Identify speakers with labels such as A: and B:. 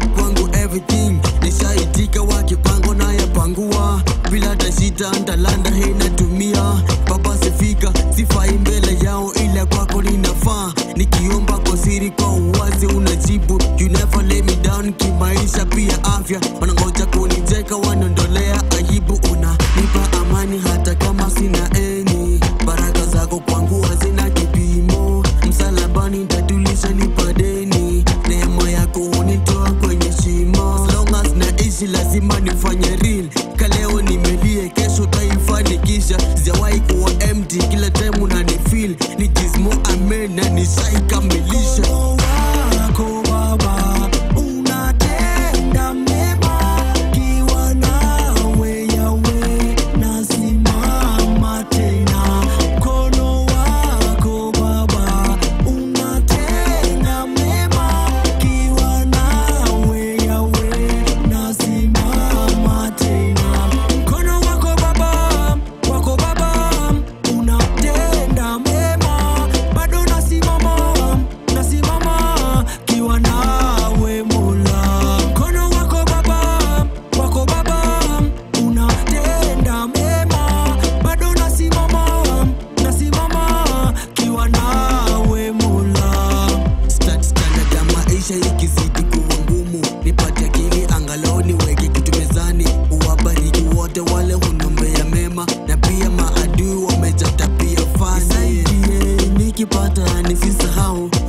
A: God kwangu everything nishaitika wakipango na yapangua bila hata shida ntalanda hei natumia baba sifika sifai mbele yao ila kwako ninafaa nikiomba kwa siri kwa uwazi unajibu you never let me down kimaisha pia afya wanangoja kunijeka wanaondolea aibu unanipa amani hata kama sina eni baraka zako kwangu hazina kipimo msalabani ntatulisha nipadeni neema yako hunitoa kwenye shimo as long as naishi lazima nifanye real kaleo nimelie kesho taifanikisha sijawahi kuwa empty kila time unanifeel ni jismo amen na nishaikamilisha
B: wako Baba unatenda mema, kiwa nawe Yawe nasimama tena. Mkono wako Baba unatenda mema, kiwa nawe Yawe nasimama tena. Mkono wako Baba, wako Baba unatenda mema, bado nasimama, nasimama kiwa nawe Mola. Mkono wako Baba, wako Baba unatenda mema, bado nasimama, nasimama kiwa nawe Mola.
A: Sta- standard ya maisha ikizidi kuwa ngumu nipate akili angalau niweke kitu mezani uwabariki wote wale hunombea mema na pia maadui wamejaa tabia fani nisaidie nikipata nisisahau